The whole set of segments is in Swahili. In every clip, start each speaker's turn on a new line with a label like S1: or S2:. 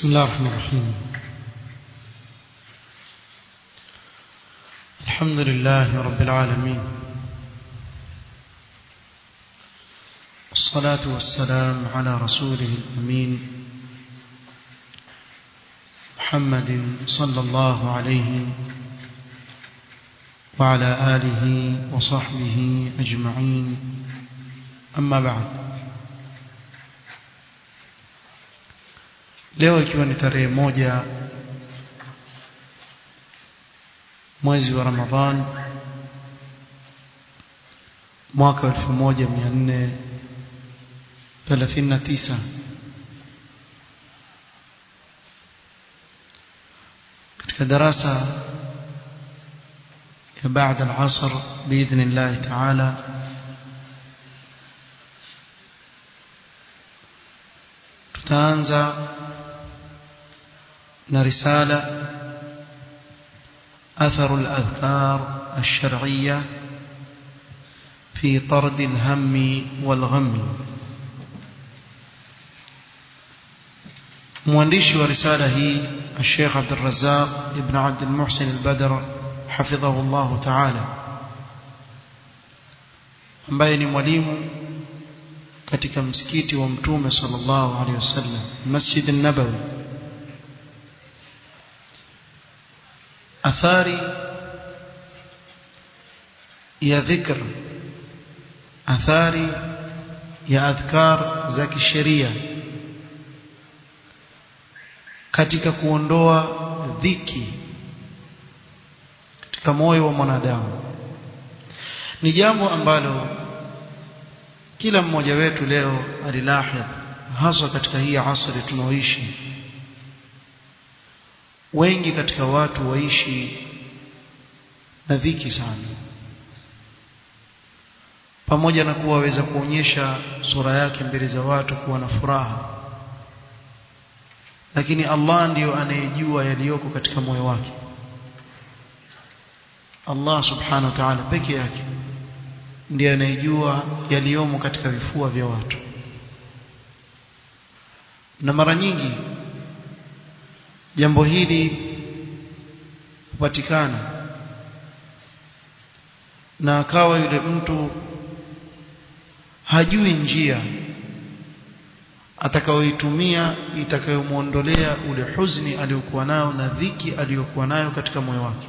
S1: بسم الله الرحمن الرحيم الحمد لله رب العالمين والصلاة والسلام على رسوله الأمين محمد صلى الله عليه وعلى آله وصحبه أجمعين أما بعد leo ikiwa ni tarehe moja mwezi wa Ramadhan mwaka 1439 katika darasa ya baada al-asr باذن الله تعالى tutaanza na risala أثر الأذكار الشرعية في طرد الهم والغم مؤلف ورسالة هي الشيخ عبد الرزاق ابن عبد المحسن البدر حفظه الله تعالى ambaye ni mwalimu katika msikiti wa mtume sallallahu alaihi wasallam Masjid an-Nabawi athari ya dhikr athari ya adhkar za kisheria katika kuondoa dhiki katika moyo wa mwanadamu ni jambo ambalo kila mmoja wetu leo alilahidh hasa katika hii asri tunaoishi wengi katika watu waishi na dhiki sana pamoja na kuwa waweza kuonyesha sura yake mbele za watu kuwa na furaha lakini Allah ndiyo anayejua yaliyoko katika moyo wake Allah subhanahu wa ta'ala peke yake ndiye anayejua yaliyomo katika vifua vya watu na mara nyingi jambo hili hupatikana na akawa yule mtu hajui njia atakayoitumia itakayomuondolea ule huzuni aliyokuwa nayo na dhiki aliyokuwa nayo katika moyo wake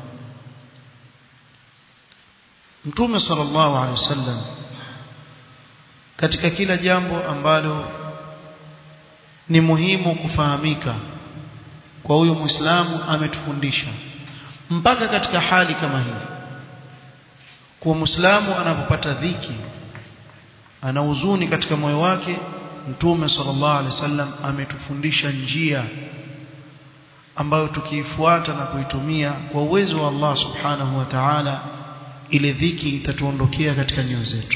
S1: Mtume sallallahu alaihi wasallam katika kila jambo ambalo ni muhimu kufahamika kwa huyo Muislamu ametufundisha mpaka katika hali kama hii kwa Muislamu anapopata dhiki ana huzuni katika moyo wake Mtume sallallahu alaihi wasallam ametufundisha njia ambayo tukiifuata na kuitumia kwa uwezo wa Allah subhanahu wa ta'ala ile dhiki itatuondokea katika nyoyo zetu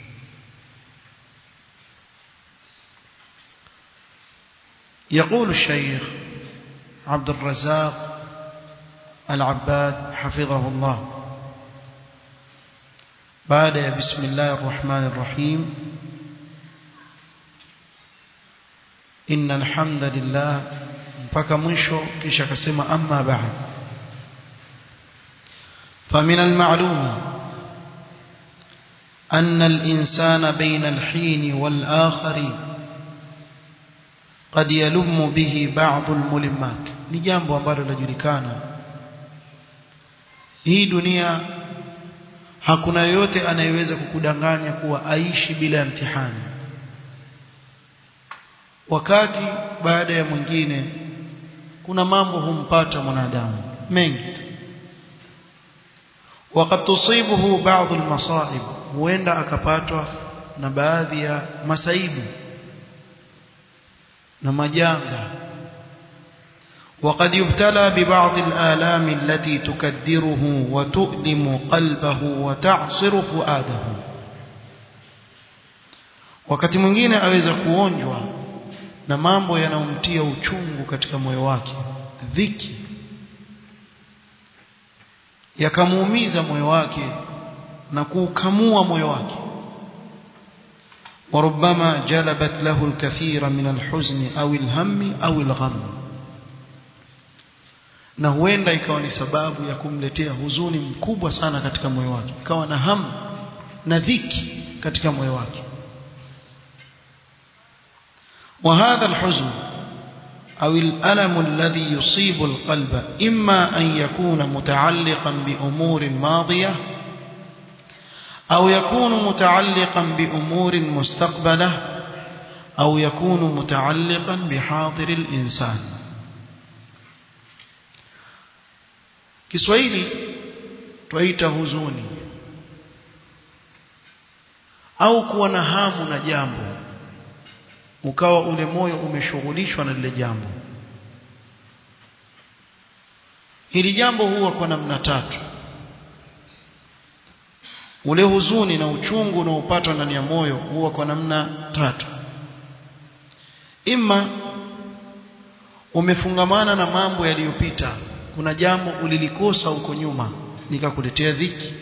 S1: يقول الشيخ عبد الرزاق العباد حفظه الله بعد بسم الله الرحمن الرحيم إن الحمد لله mpaka mwisho kisha akasema amma ba'd فمن المعلوم أن الإنسان بين الحين والآخر قد يلم به بعض الملمات ni jambo ambalo linajulikana hii dunia hakuna yoyote anayeweza kukudanganya kuwa aishi bila ya mtihani wakati baada ya mwingine kuna mambo humpata mwanadamu mengi وقد تصيبه بعض المصائب huenda akapatwa na baadhi ya masaibu na majanga وقد يبتلى ببعض الآلام التي تكدره وتؤلم قلبه وتعصر فؤاده wakati mwingine aweza kuonjwa na mambo yanayomtia uchungu katika moyo wake dhiki yakamuumiza moyo wake na kuukamua moyo wake وربما جلبت له الكثير من الحزن أو الهم أو الغم na huenda ikawa ni sababu ya kumletea huzuni mkubwa sana katika moyo wake ikawa na hamu na dhiki katika moyo wake وهذا الحزن أو الألم الذي يصيب القلب إما أن يكون متعلقا بأمور ماضية أو يكون متعلقا بأمور مستقبلة أو يكون متعلقا بحاضر الإنسان Kiswahili twaita huzuni au kuwa na hamu na jambo ukawa ule moyo umeshughulishwa na lile jambo hili jambo huwa kwa namna tatu ule huzuni na uchungu unaopatwa ndani ya moyo huwa kwa namna tatu ima umefungamana na mambo yaliyopita kuna jambo ulilikosa huko nyuma likakuletea dhiki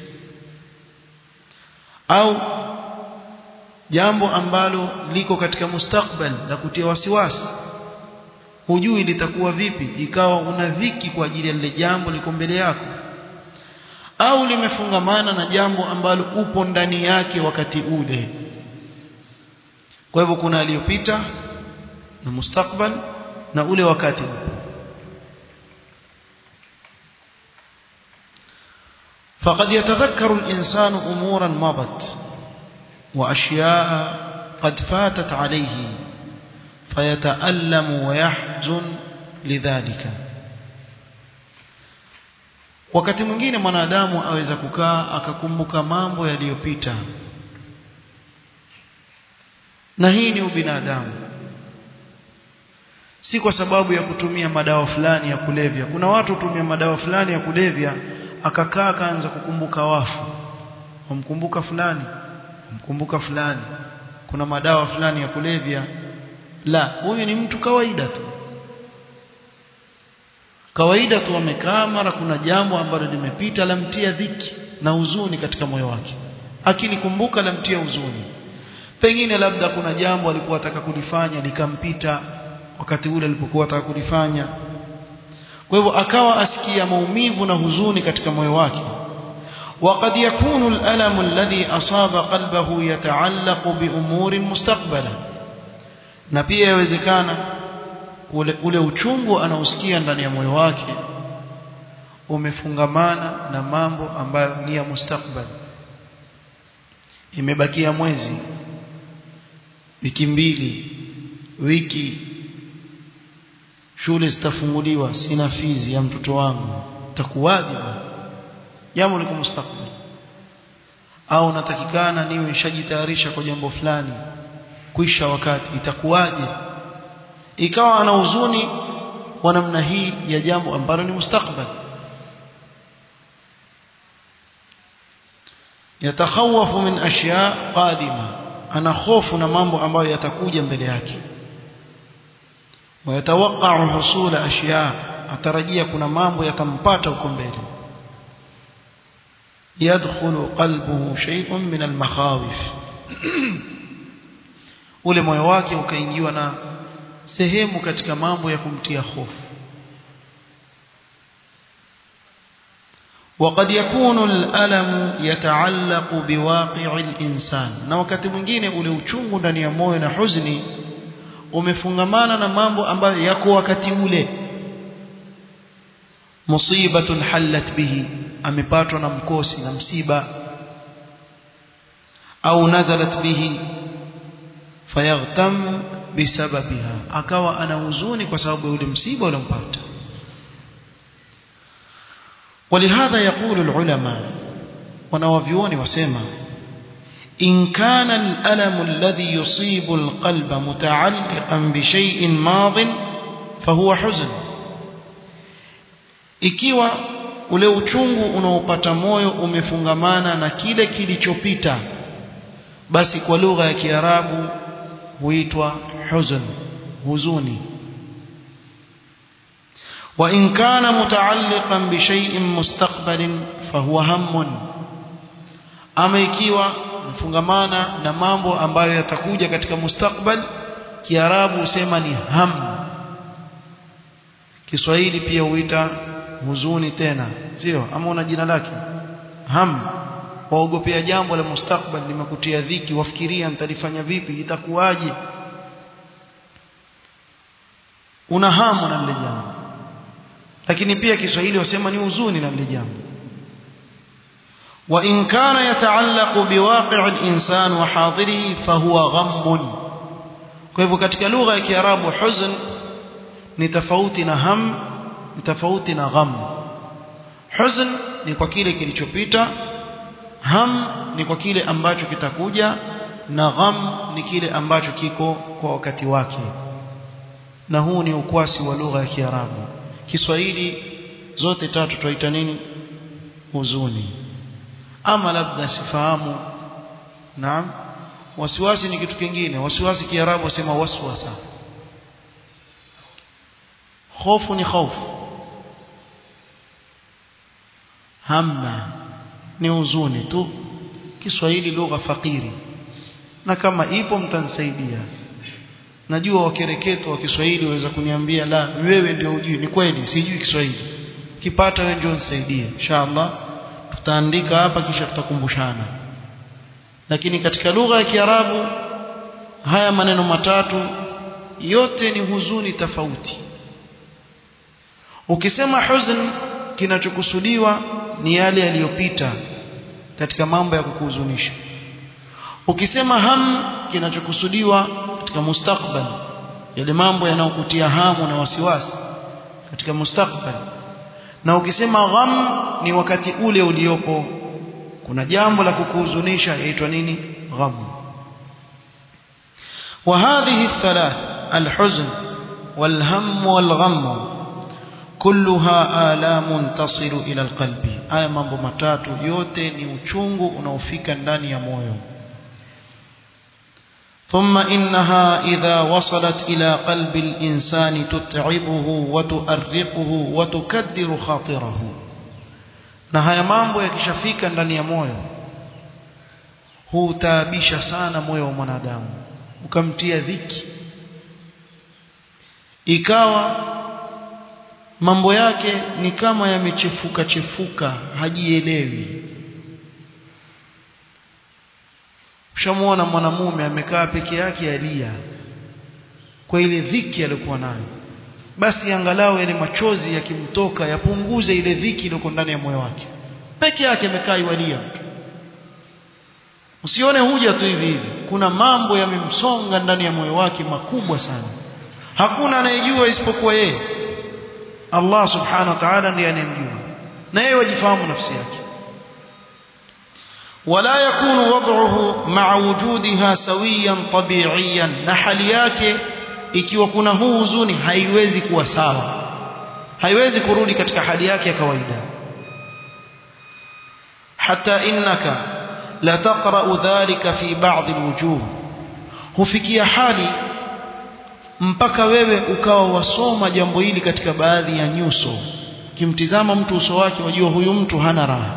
S1: au jambo ambalo liko katika mustakbal la kutia wasiwasi hujui litakuwa vipi ikawa una dhiki kwa ajili ya lile jambo liko mbele yako au limefungamana na jambo ambalo upo ndani yake wakati ule kwa hivyo kuna aliyopita na mustakbal na ule wakati upo فقد يتذكر الإنسان أمورا مضت وأشياء قد فاتت عليه فيتألم ويحزن لذلك wakati mwingine mwanadamu aweza kukaa akakumbuka mambo yaliyopita na hii ni ubinadamu si kwa sababu ya kutumia madawa fulani ya kulevya kuna watu hutumia madawa fulani ya kulevya akakaa akaanza kukumbuka wafu wamkumbuka fulani wamkumbuka fulani kuna madawa fulani ya kulevya la huyu ni mtu kawaida tu kawaida tu amekaa mara kuna jambo ambalo limepita lamtia dhiki na huzuni katika moyo wake akilikumbuka lamtia huzuni pengine labda kuna jambo alikuwa ataka kulifanya likampita wakati ule alipokuwa ataka kulifanya kwa hivyo akawa asikia maumivu na huzuni katika moyo wake وقد يكون الألم الذي أصاب قلبه يتعلق بأمور مستقبلة na pia yawezekana ule, ule uchungu anaosikia ndani ya moyo wake umefungamana na mambo ambayo ni ya mustakbal imebakia mwezi wiki mbili wiki shule zitafunguliwa sina fizi ya mtoto wangu takuwaje jambo liko mustakbal au natakikana niwe nishajitayarisha kwa jambo fulani kuisha wakati itakuwaje ikawa ana huzuni kwa namna hii ya jambo ambalo ni mustakbal yatakhawafu min ashya qadima ana hofu na mambo ambayo yatakuja mbele yake wayatawaqqa'u husula ashya atarajia kuna mambo yatampata huko mbele yadkhulu qalbuhu shay'un min al-makhawif ule moyo wake ukaingiwa na sehemu katika mambo ya kumtia hofu وقد يكون الألم يتعلق بواقع الإنسان na wakati mwingine ule uchungu ndani ya moyo na huzuni umefungamana na mambo ambayo yako wakati ule musibatun hallat bihi amepatwa na mkosi na msiba au nazalat bihi fayaghtam bisababiha akawa ana huzuni kwa sababu ya ule msiba uliompata ولهذا يقول العلماء ونوافيون وسما إن كان الألم الذي يصيب القلب متعلقا بشيء ماض فهو حزن ikiwa ule uchungu unaopata moyo umefungamana na kile kilichopita basi kwa lugha ya Kiarabu huitwa huzn huzuni وإن كان متعلقا بشيء مستقبل فهو هم ama ikiwa mfungamana na mambo ambayo yatakuja katika mustakbal kiarabu husema ni ham Kiswahili pia huita huzuni tena sio ama una jina lake ham waogopea jambo la mustakbal limekutia dhiki wafikiria nitalifanya vipi itakuwaje una hamu na lile jambo lakini pia Kiswahili wasema ni huzuni na lile jambo وإن كان يتعلق بواقع الإنسان وحاضره فهو غم kwa hivyo katika lugha ya Kiarabu huzn ni tofauti na ham ni tofauti na gham huzn ni kwa kile kilichopita ham ni kwa kile ambacho kitakuja na gham ni kile ambacho kiko kwa wakati wake na huu ni ukwasi wa lugha ya Kiarabu Kiswahili zote tatu tuita nini huzuni ama labda sifahamu naam wasiwasi ni kitu kingine wasiwasi kiarabu wasema waswasa hofu ni hofu hamma ni huzuni tu Kiswahili lugha fakiri na kama ipo mtanisaidia najua wakereketo wa Kiswahili waweza kuniambia la wewe ndio ujui ni kweli sijui Kiswahili kipata wewe ndio nisaidie inshallah tutaandika hapa kisha tutakumbushana lakini katika lugha ya Kiarabu haya maneno matatu yote ni huzuni tofauti ukisema huzn kinachokusudiwa ni yale yaliyopita katika mambo ya kukuhuzunisha ukisema ham kinachokusudiwa katika mustakbal yale mambo yanayokutia hamu na wasiwasi katika mustakbal na ukisema gham ni wakati ule uliopo kuna jambo la kukuhuzunisha yaitwa nini gham وهذه الثلاث الحزن والهم والغم كلها آلام تصل إلى القلب haya mambo matatu yote ni uchungu unaofika ndani ya moyo ثم إنها إذا وصلت إلى قلب الإنسان تتعبه وتؤرقه وتكدر خاطره na haya mambo yakishafika ndani ya moyo hutaabisha sana moyo wa mwanadamu ukamtia dhiki ikawa mambo yake ni kama yamechefuka chefuka hajielewi ushamuona mwanamume amekaa peke yake alia kwa ile dhiki aliyokuwa nayo basi angalau yale machozi yakimtoka yapunguze ile dhiki iliyo ndani ya moyo wake peke yake amekaa iwalia mtu usione huja tu hivi hivi kuna mambo yamemsonga ndani ya moyo wake makubwa sana hakuna anayejua isipokuwa yeye Allah subhanahu wa ta'ala ndiye anayemjua na yeye wajifahamu nafsi yake ولا يكون وضعه مع وجودها سويا طبيعيا na hali yake ikiwa kuna huu huzuni haiwezi kuwa sawa haiwezi kurudi katika hali yake ya kawaida hata innaka la taqra'u dhalika fi ba'd alwujuh hufikia hali mpaka wewe ukawa wasoma jambo hili katika baadhi ya nyuso kimtizama mtu uso wake wajua huyu mtu hana raha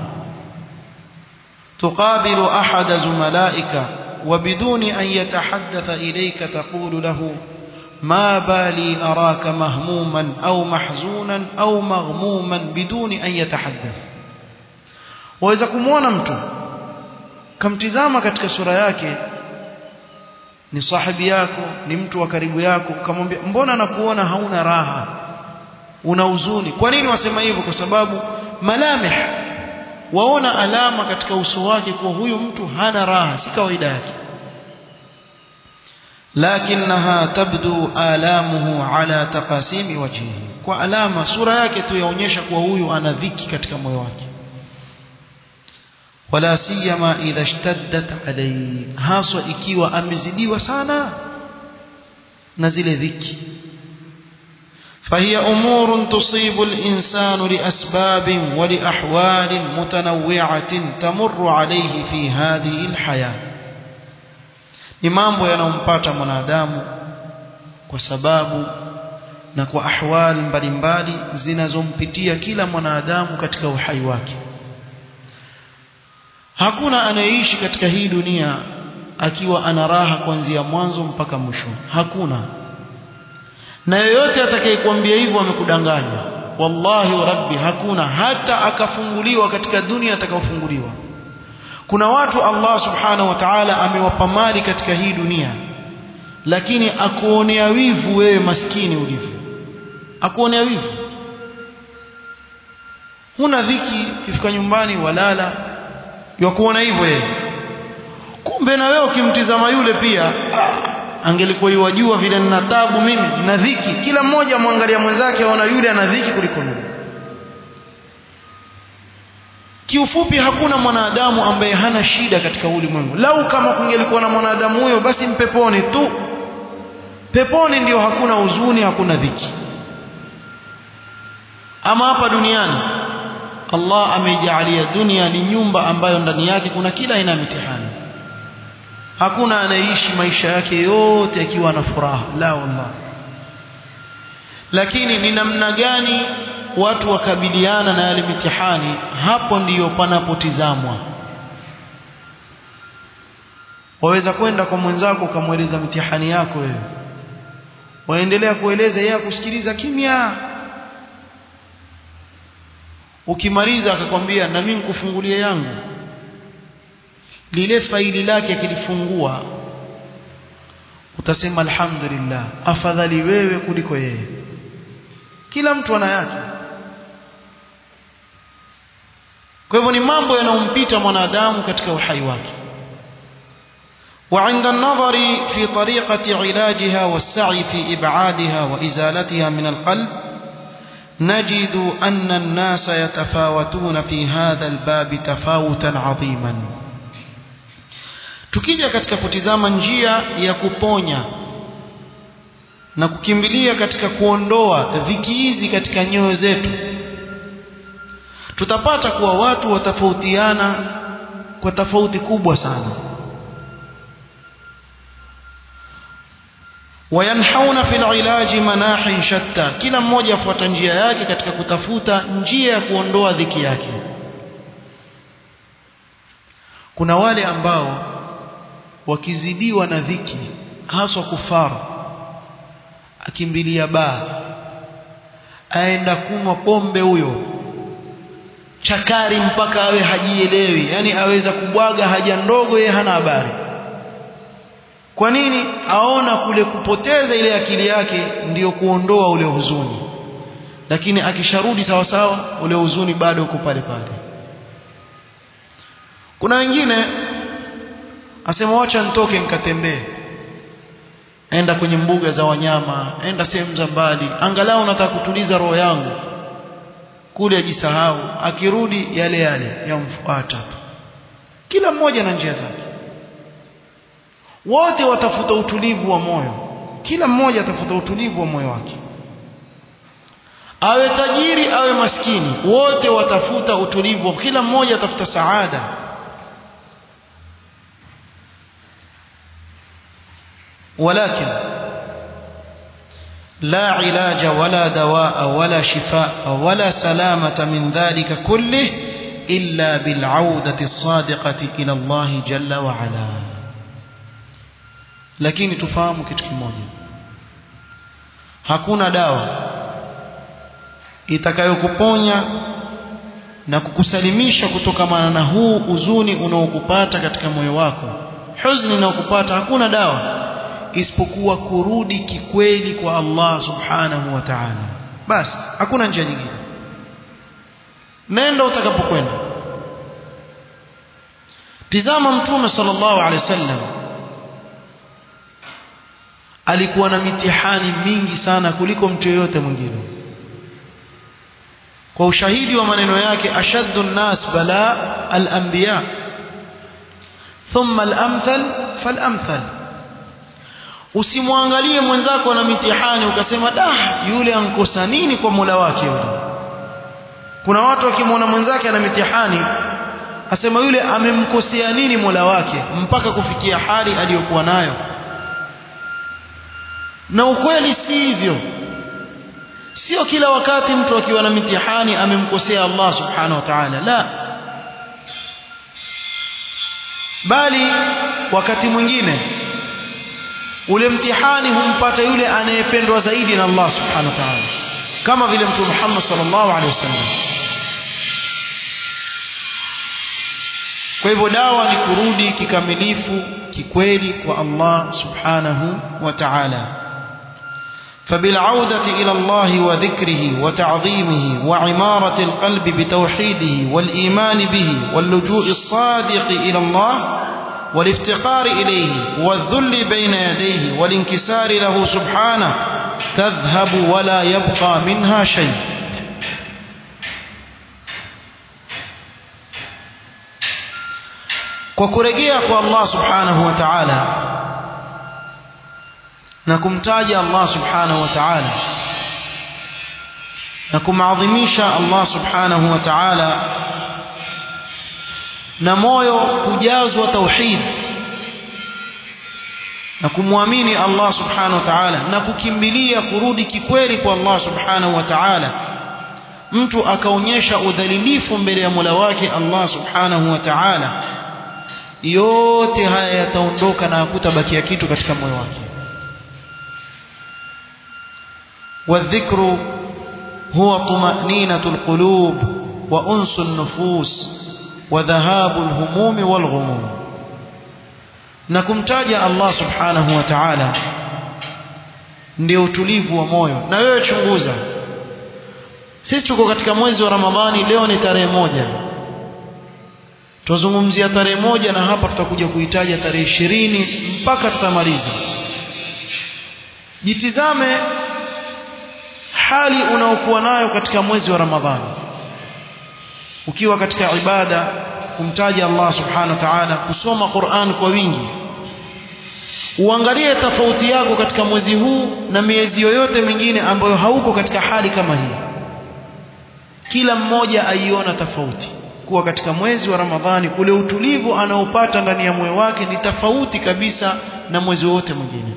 S1: تقابل أحد زملائك وبدون أن يتحدث إليك تقول له ما بالي أراك مهموما أو محزونا أو مغموما بدون أن يتحدث waweza kumwona mtu kamtizama katika sura yake ni sahibi yako ni mtu wa karibu yako ukamwambia mbona nakuona hauna raha una huzuni kwa nini wasema hivyo kwa sababu malamih waona alama katika uso wake kuwa huyu mtu hana raha si kawaida yake lakinaha tabdu alamuhu ala taqasimi wajhihi kwa alama sura yake tu yaonyesha kuwa huyu ana dhiki katika moyo wake wala siyama idha ishtaddat alayhi haswa ikiwa amezidiwa sana na zile dhiki فهي أمور تصيب الإنسان لأسباب ولأحوال متنوعة تمر عليه في هذه الحياة ni mambo yanayompata mwanadamu kwa sababu na kwa ahwali mbalimbali zinazompitia kila mwanadamu katika uhai wake hakuna anayeishi katika hii dunia akiwa ana raha kuanzia mwanzo mpaka mwisho hakuna na yoyote atakayekwambia hivyo amekudanganya wallahi wa rabbi hakuna hata akafunguliwa katika dunia atakaofunguliwa kuna watu Allah subhanahu wa ta'ala amewapa mali katika hii dunia lakini akuonea wivu wewe maskini ulivyo akuonea wivu huna dhiki ukifika nyumbani walala yakuona hivyo yeye kumbe na wewe ukimtizama yule pia angelikuwa yuwajua vile nina tabu mimi na dhiki kila mmoja mwangalia mwenzake aona yule ana dhiki kuliko mimi kiufupi hakuna mwanadamu ambaye hana shida katika ulimwengu lau kama kungelikuwa na mwanadamu huyo basi mpeponi tu peponi ndio hakuna huzuni hakuna dhiki ama hapa duniani Allah ameijalia dunia ni nyumba ambayo ndani yake kuna kila aina ya mitihani hakuna anayeishi maisha yake yote akiwa na furaha la wallah lakini ni namna gani watu wakabiliana na yale mitihani hapo ndiyo panapotizamwa waweza kwenda kwa mwenzako ukamweleza mitihani yako wewe waendelea kueleza yeye kusikiliza kimya ukimaliza akakwambia na mimi nikufungulie yangu lile faili lake akilifungua utasema alhamdulillah afadhali wewe kuliko yeye kila mtu ana yake kwa hivyo ni mambo yanayompita mwanadamu katika uhai wake وعند النظر في طريقة علاجها والسعي في إبعادها وإزالتها من القلب نجد أن الناس يتفاوتون في هذا الباب تفاوتا عظيما tukija katika kutizama njia ya kuponya na kukimbilia katika kuondoa dhiki hizi katika nyoyo zetu tutapata kuwa watu watafautiana kwa tofauti kubwa sana wayanhauna fil ilaji manahin shatta kila mmoja afuata njia yake katika kutafuta njia ya kuondoa dhiki yake kuna wale ambao wakizidiwa na dhiki haswa kufaru akimbilia baa aenda kunywa pombe huyo chakari mpaka awe hajielewi yani aweza kubwaga haja ndogo yeye hana habari kwa nini aona kule kupoteza ile akili yake ndiyo kuondoa ule huzuni lakini akisharudi sawa sawa ule huzuni bado uko pale pale kuna wengine asema wacha nitoke nikatembee enda kwenye mbuga za wanyama enda sehemu za mbali angalau nataka kutuliza roho yangu kule ajisahau akirudi yale yale yamfuata tu kila mmoja na njia zake wote watafuta utulivu wa moyo kila mmoja atafuta utulivu wa moyo wake awe tajiri awe maskini wote watafuta utulivu kila mmoja atafuta saada ولكن لا علاج ولا دواء ولا شفاء ولا سلامة من ذلك كله إلا بالعودة الصادقة إلى الله جل وعلا lakini tufahamu kitu kimoja hakuna dawa itakayokuponya na kukusalimisha kutokamana na huu uzuni unaokupata katika moyo wako huzuni unaokupata hakuna dawa isipokuwa kurudi kikweli kwa Allah subhanahu wa ta'ala basi hakuna njia nyingine nenda utakapokwenda tizama mtume sallallahu alaihi wasallam alikuwa na mitihani mingi sana kuliko mtu yeyote mwingine kwa ushahidi wa maneno yake ashaddu nnas bala al-anbiya thumma al-amthal fal-amthal usimwangalie mwenzako na mitihani ukasema da yule ankosa nini kwa Mola wake yule kuna watu wakimwona mwenzake ana mitihani asema yule amemkosea nini Mola wake mpaka kufikia hali aliyokuwa nayo na ukweli si hivyo sio kila wakati mtu akiwa na mitihani amemkosea Allah subhanahu wa ta'ala la bali wakati mwingine ule mtihani humpata yule anayependwa zaidi na Allah subhanahu wa ta'ala kama vile mtume Muhammad sallallahu alaihi wasallam kwa hivyo dawa ni kurudi kikamilifu kikweli kwa Allah subhanahu wa ta'ala فبالعودة إلى الله وذكره وتعظيمه وعمارة القلب بتوحيده والإيمان به واللجوء الصادق إلى الله والافتقار إليه والذل بين يديه والانكسار له سبحانه تذهب ولا يبقى منها شيء kwa kurejea kwa Allah subhanahu wa ta'ala na kumtaja Allah subhanahu wa ta'ala na kumadhimisha Allah subhanahu wa ta'ala na moyo kujazwa tauhid na kumwamini Allah subhanahu wa ta'ala na kukimbilia kurudi kikweli kwa Allah subhanahu wa ta'ala mtu akaonyesha udhalilifu mbele ya Mola wake Allah subhanahu wa ta'ala yote haya yataondoka na hakutabakia kitu katika moyo wake والذكر هو طمأنينة القلوب وأنس النفوس وذهاب الهموم والغموم نكمتاج الله سبحانه وتعالى ndio utulivu wa moyo na wewe chunguza sisi tuko katika mwezi wa ramadhani leo ni tarehe moja tuzungumzia tarehe moja na hapa tutakuja kuitaja tarehe ishirini mpaka tutamaliza jitizame hali unaokuwa nayo katika mwezi wa ramadhani ukiwa katika ibada kumtaja Allah subhanahu wa ta'ala kusoma Qur'an kwa wingi uangalie tofauti yako katika mwezi huu na miezi yoyote mingine ambayo hauko katika hali kama hii kila mmoja aiona tofauti kuwa katika mwezi wa Ramadhani ule utulivu anaopata ndani ya moyo wake ni tofauti kabisa na mwezi wote mwingine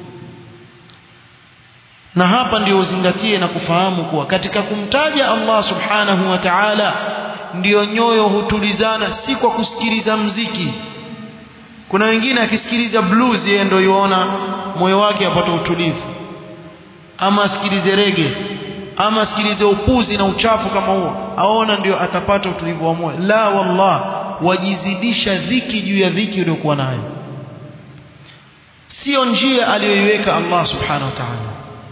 S1: na hapa ndio uzingatie na kufahamu kuwa katika kumtaja Allah subhanahu wa ta'ala ndio nyoyo hutulizana si kwa kusikiliza mziki kuna wengine akisikiliza blues yeye ndio yuona moyo wake apata utulivu ama asikilize rege ama asikilize upuzi na uchafu kama huo aona ndio atapata utulivu wa moyo la wallah wajizidisha dhiki juu ya dhiki uliyokuwa nayo sio njia aliyoiweka Allah subhanahu wa ta'ala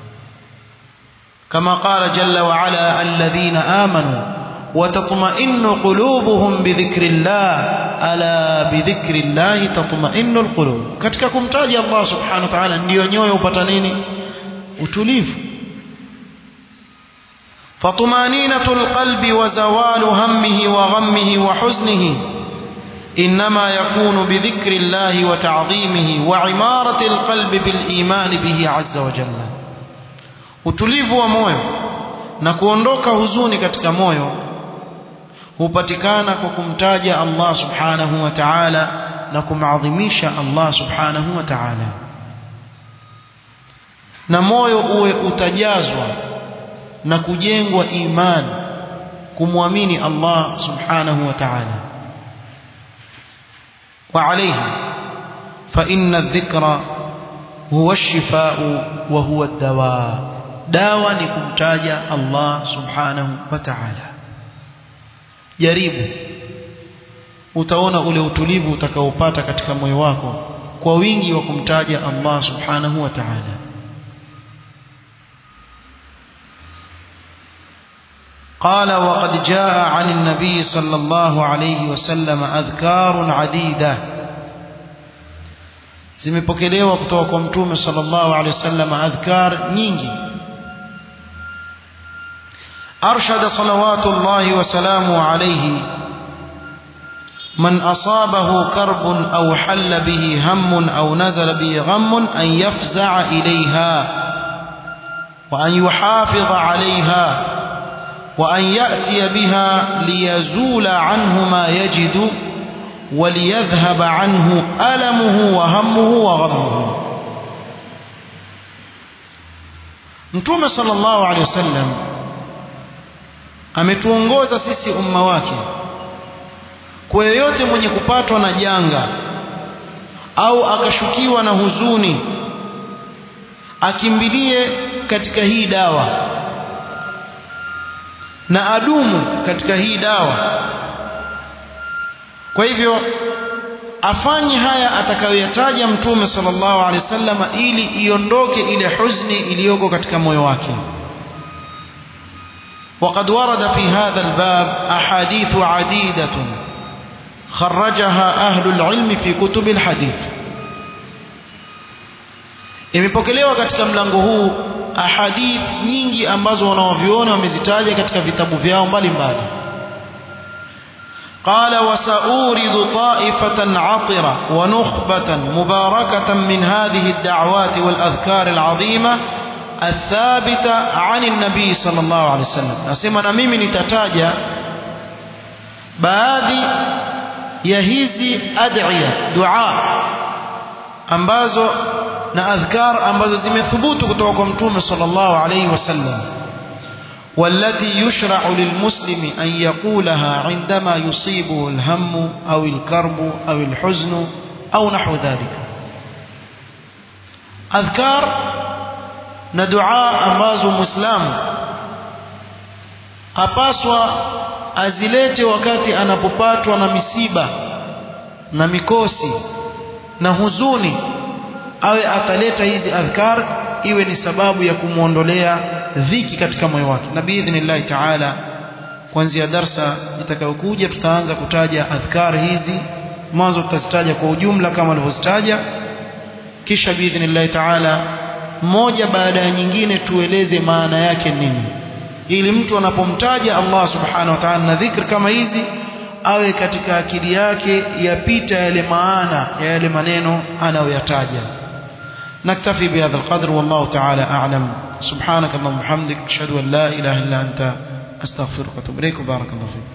S1: كما قال جل وعلا الذين آمنوا وتطمئن قلوبهم بذكر الله ألا بذكر الله تطمئن القلوب katika kumtaja Allah subhanahu wa ta'ala ndio nyoyo upata nini utulivu فطمانينة القلب وزوال همه وغمه وحزنه إنما يكون بذكر الله وتعظيمه وعمارة القلب بالإيمان به عز وجل utulivu wa moyo na kuondoka huzuni katika moyo hupatikana kwa kumtaja Allah subhanahu wa ta'ala na kumadhimisha Allah subhanahu wa ta'ala na moyo uwe utajazwa na kujengwa imani kumwamini Allah subhanahu wa ta'ala وعليه فإن الذكر هو الشفاء وهو الدواء dawa ni kumtaja Allah subhanahu wa ta'ala jaribu utaona ule utulivu utakaopata katika moyo wako kwa wingi wa kumtaja Allah subhanahu wa ta'ala قال وقد جاء عن النبي صلى الله عليه وسلم أذكار عديدة zimepokelewa kutoka kwa mtume sallallahu alaihi wasallam adhkar nyingi أرشد صلوات الله وسلامه عليه من أصابه كرب أو حل به هم أو نزل به غم أن يفزع إليها وأن يحافظ عليها وأن يأتي بها ليزول عنه ما يجد وليذهب عنه ألمه وهمه وغمه متوم صلى الله عليه وسلم ametuongoza sisi umma wake kwa yeyote mwenye kupatwa na janga au akashukiwa na huzuni akimbilie katika hii dawa na adumu katika hii dawa kwa hivyo afanye haya atakayoyataja mtume sallallahu alaihi wasallam ili iondoke ile huzni iliyoko katika moyo wake وقد ورد في هذا الباب أحاديث عديدة خرجها أهل العلم في كتب الحديث imepokelewa katika mlango huu ahadith nyingi ambazo wanaoviona wamezitaja katika vitabu vyao mbalimbali قال وسأورد طائفة عطرة ونخبة مباركة من هذه الدعوات والأذكار العظيمة الثابتة عن النبي صلى الله عليه وسلم أسمى نميمي نتتاجى baadhi ya hizi ad'iya dua ambazo na adhkar ambazo zimethubutu kutoka kwa mtume sallallahu alayhi wasallam والتي يشرع للمسلم أن يقولها عندما يصيبه الهم أو الكرب أو الحزن أو نحو ذلك أذكار ندعاء أماز مسلم أباسوا azilete wakati anapopatwa na misiba na mikosi na huzuni awe ataleta hizi adhkar iwe ni sababu ya kumwondolea dhiki katika moyo wake na biidhnillahi taala kuanzia darsa itakayokuja tutaanza kutaja adhkar hizi mwanzo tutazitaja kwa ujumla kama alivyozitaja kisha biidhnillahi taala moja baada ya nyingine tueleze maana yake nini ili mtu anapomtaja Allah subhanahu wa ta'ala na dhikr kama hizi awe katika akili yake yapita yale maana ya yale maneno anayoyataja نكتفي بهذا القدر والله تعالى أعلم سبحانك اللهم وبحمدك أشهد أن لا إله إلا أنت أستغفرك وأتوب إليك وبارك الله فيك